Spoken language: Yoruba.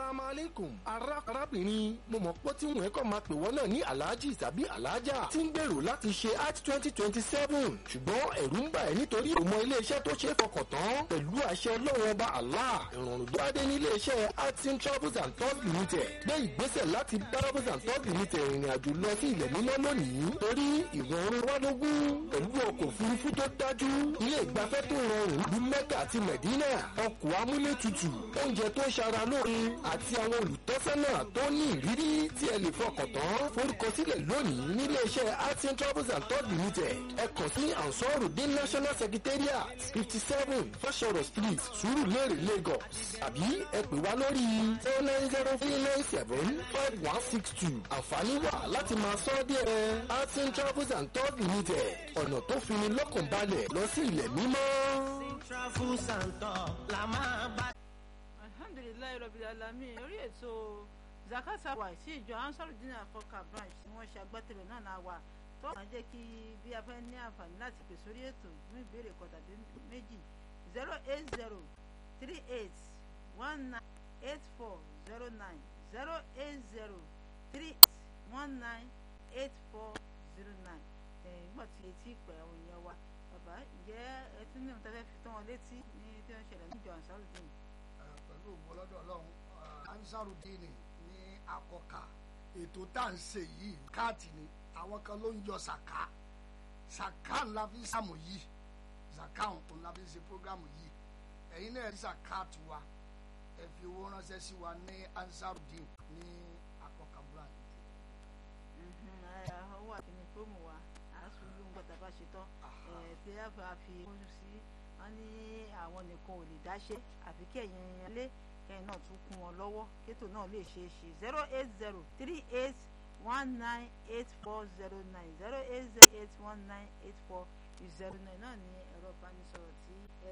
asalaamu aleykum ara arábìnrin mo mọ̀ pé tí wọ́n kọ́ máa pè wọ́n náà ní alhaji tàbí alhaja tí ń gbèrò láti ṣe art twenty twenty seven ṣùgbọ́n ẹ̀rù ń bà ẹ́ nítorí òmò iléeṣẹ́ tó ṣe é fọkàn tán pẹ̀lú àṣẹ ọlọ́run ọba allah ìrọ̀rùn tó adé ní iléeṣẹ́ artin travels and tours limited gbé ìgbésẹ̀ láti bá travels and tours limited ìrìn àjò lọ sí ilẹ̀ mímọ́ lónìí torí ìrọ̀rùn wádógún pẹ̀lú ọkọ̀ òfurufú tó dájú ilé ìgbafẹ́ tó rọrùn ìlú mẹ́kà àti mẹ̀dínà ọkọ̀ amúlétutù oúnjẹ tó ṣara lóore àti àwọn olùtọ́sọ́nà tó ní ìrírí tí ẹ lè fọkàn tán forúkọsílẹ̀ lónìí nílé iṣẹ́ artin travels and tours limited ẹ kàn sí ansorudin national secretariat fifty seven fashoro street surulere lagos àbí ẹ pè wá lórí zero nine zero three nine seven five one six two àǹfààní wà láti máa sọ díẹ̀ artin travels and tours limited ọ̀nà tó fini lọ́kàn balẹ̀ lọ sí ilẹ̀ mímọ́. travels and tours la máa bá. alhamdulilayi rabil alamin orí ètò zakata wa sí ìjọ ansarudin afọkà branch tí wọ́n ṣe agbátẹrù náà náà wà tó kàn jẹ́ kí bí a fẹ́ ní àǹfààní láti pè sórí ètò fún ìbéèrè kan tàbí méjì zero eight zero three eight one nine eight four zero nine zero eight zero three eight one nine eight four zero nine nígbà tí etí ìpè àwọn èèyàn wa bàbá ǹjẹ́ ẹ tún ní ìmọ̀tẹ́fẹ́ fi tán wọn létí ní tí wọ́n ṣẹlẹ̀ níjọ ansarudin. pẹ̀lú ògbọ́lọ́dọ̀ ọlọ́run ansarudin ní akọkà ètò tá à ń ṣe yìí káàtì ni àwọn kan ló ń yọ sàká sàká ńlá fi ń sàmù yìí sàká ńlá fi ń ṣe prógámù yìí ẹ̀yin náà rí sàká tiwa ẹ fi owó ránṣẹ́ sí wa ní ansarudin ní akọkà brand. owó àkíní fóòmù wa àásù ló ń gbọ́dọ̀ bá ṣe tán tí a bá fi kójú sí wọn ní àwọn nìkan ò lè dáṣe àfi kẹyìn ilé kẹyìn náà tún kún wọn lọ́wọ́ kétò náà lè ṣeé ṣe zero eight zero three eight one nine eight four zero nine zero eight zero eight one nine eight four zero nine náà ní ẹ̀rọ ìbánisọ̀rọ̀ tí ẹ